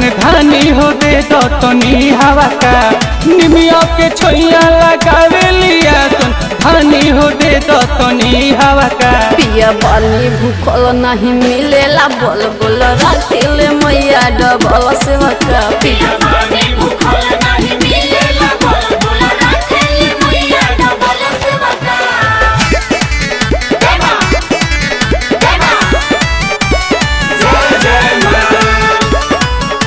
धानी हो दे दो तनी हवा का निमिया के छोइया लगावे लिया सन धानी हो दे दो तनी हवा का पिया पानी भूखल नहीं मिलेला बोल बोल राखिले मैया डबल सेवका पिया पानी भूखल नहीं मिलेला बोल बोल राखिले मैया डबल सेवका देवा देवा जय जय मां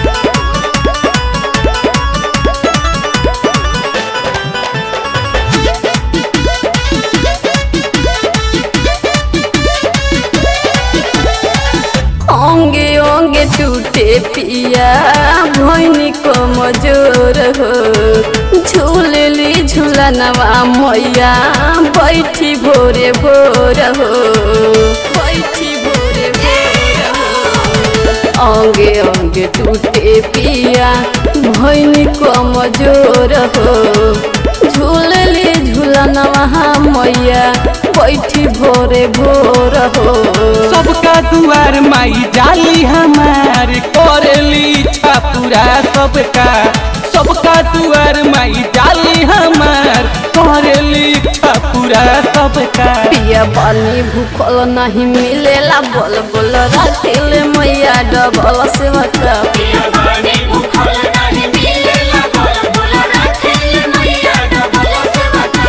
ओंगे ओंगे टूटे पिया भैनी को मजूर हो झूलली झूलनवा मैया बैठी भोरे भोर हो बैठी भोरे भोर हो ओंगे ओंगे टूटे पिया भैनी को मजूर हो झूलली झूलनवा मैया बैठी भोरे भोर हो सबका दुआर माई जाली हमार करेली इच्छा पूरा सबका सबका दुआर माई जाली हमार करेली इच्छा पूरा सबका पिया पानी भूखल नहीं मिलेला बोल बोल राखिले मैया डबल सेवका पिया पानी भूखल नहीं मिलेला बोल बोल राखिले मैया डबल सेवका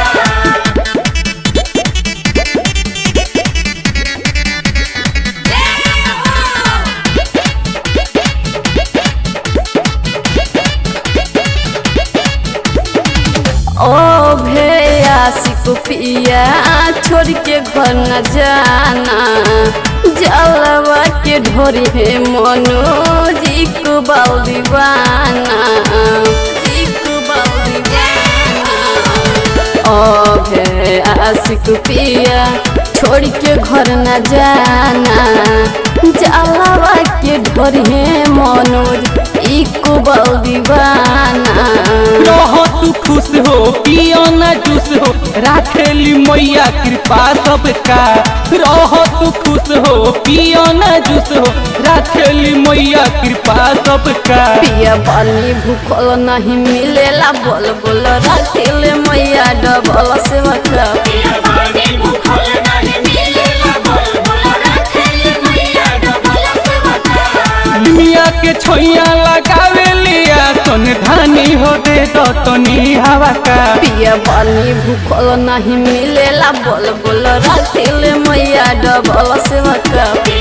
ओ भैया सिको पिया छोड़ के घर न जाना जलवा के ढोरी है मनोजी को बाल दीवाना जी को बाल दीवाना ओ भैया सिको पिया छोड़ के घर न जाना जलवा के ढोरी है मनोज इको बाल दीवाना रहो तू खुश हो पियो ना जूस हो राखेली मैया कृपा सबका रहो तू खुश हो पियो ना जूस हो राखेली मैया कृपा सबका पिया पानी भूखल नहीं मिलेला बोल बोल राखिले मैया डबल सेवका पिया पानी भूखल नहीं मिलेला बोल बोल राखिले मैया डबल सेवका दुनिया के छोइया लगावे लिया सन धानी हो दे दो तनी हवा का पिया पानी भूखल नहीं मिलेला बोल बोल राखिले मैया डबल सेवका